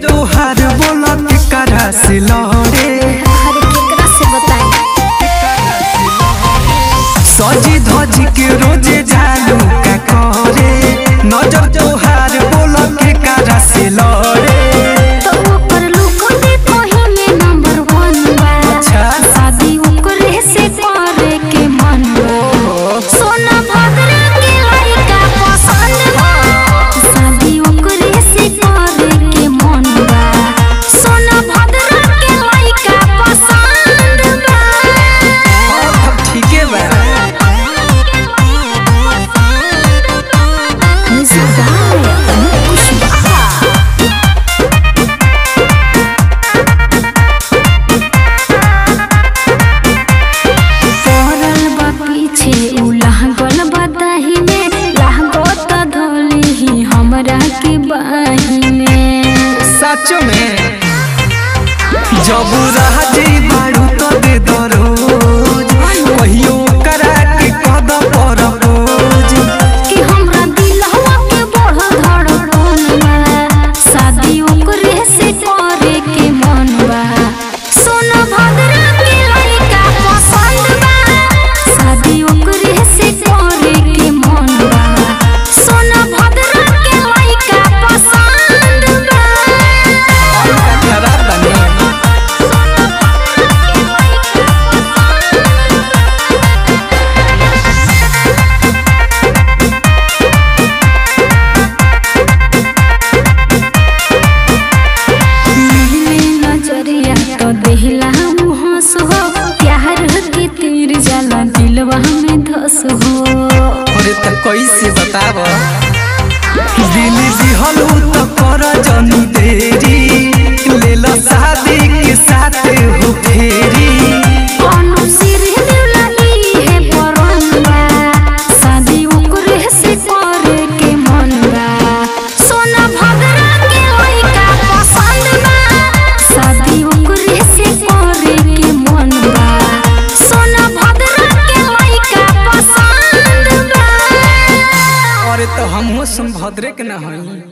तोहार बोला के करा से लहरे हर केकरा से बताई सजी धजी के रोजे झालू का करे नजर तोहार बोला के करा से लहरे तो ओकर लुक देखो ही में नंबर वन बा अच्छा। शादी ओकरे से करे के मन बा सोना भद्र के लड़का पसंद बा शादी ओकरे से करे के मन बा सोना भद्र के लड़का पसंद बा अब ठीके बा म्यूजिक बाय अंकुश बाबा पड़ल बा पीछे उ लागल बा दाहिने लागो त धोली ही हमरा के बाहिने सच में जब राजी बारू तो दे दरोज कहियो करा के कद पर बोझ कि हमरा दिलवा के बढ़ धड़कन बा शादी ओकरे से करे के मन बा सोना भद्र के लड़का पसंद बा शादी ओकरे से करे के मन बा सोना भद्र के लड़का पसंद बा का खराब बने मिले नजरिया तो देहला हंस हो प्यार के तीर जाला दिलवा में धस हो अरे त कैसे बताव दिल दिहलू तो कर जनी देरी ले लो शादी के साथ हो फेरी अनु सिर दिला है परंबा शादी ओकरे से करे के मन बा सोना भद्रा के लड़का पसंद बा शादी ओकरे से करे के मन बा सोना भद्रा के लड़का पसंद बा अरे तो हमहू संभद्रे के न हई